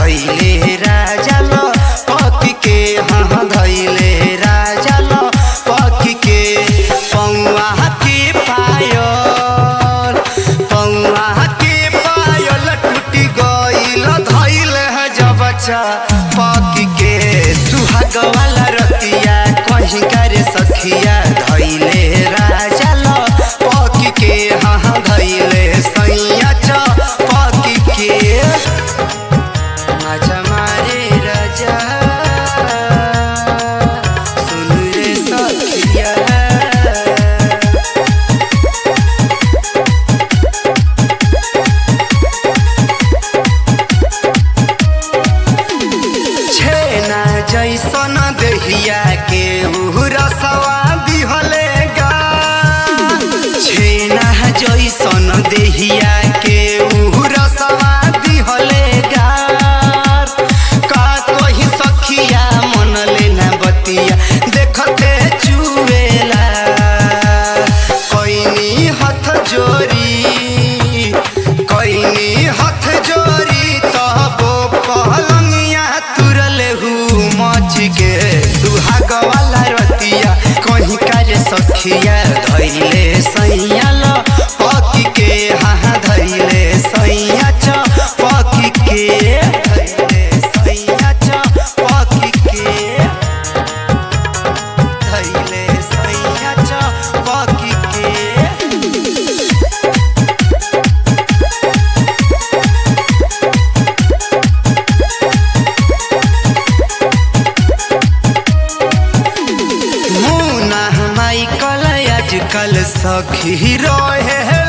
धैले राजा ल पकी के हाँ धैले राजा ल पकी के पौआ के पायल पौआ के पायल टूटी गईल धैले है जब बच्चा पकी के सुहाग वाला रतिया कहीं करे सखिया धैले राजा ल पकी के हाँ धैले सैया च पकी के माझा मारे राजा सुन रे सखिया छेना जैसन देहिया के रसवा दिहले गा छेना जैसन देहिया के रसवा दिहले गा का कही सखिया मन लेना बतिया देखते चुवेला कोइनी हथ जोरी कोइनी हथ जोरी तबो पहलंगिया तुरले हु मच के सुहाग वाला रतिया कहीं काजे सखिया धैले सैया ल पकी के हाँ धैले सैया च पकी के धैले सैया च पकी के धैले सैया च पकी के मुना माइकल आजकल सखी रहे